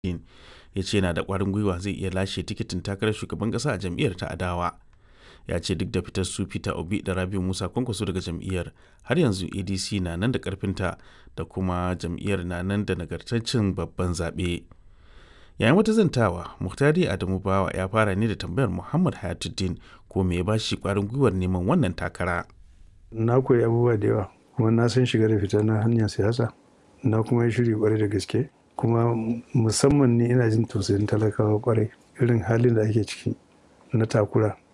ya ce yana da ƙwarin gwiwa zai iya lashe tikitin takarar shugaban ƙasa a jam'iyyar ta adawa ya ce duk da fitar su peter obi da rabiu musa kwankwaso daga jam'iyyar har yanzu adc na nan da ƙarfinta da kuma jam'iyyar na nan da nagartaccen babban zaɓe yayin wata zantawa muhtari adamu bawa ya fara ne da tambayar muhammad hayatuddin ko me ya bashi ƙwarin gwiwar neman wannan takara na koyi abubuwa da yawa kuma na san shiga da fita na hanyar siyasa na kuma yi shiri kwarai da gaske kuma musamman ni ina jin tausayin talakawa kwarai irin halin da ake ciki na takura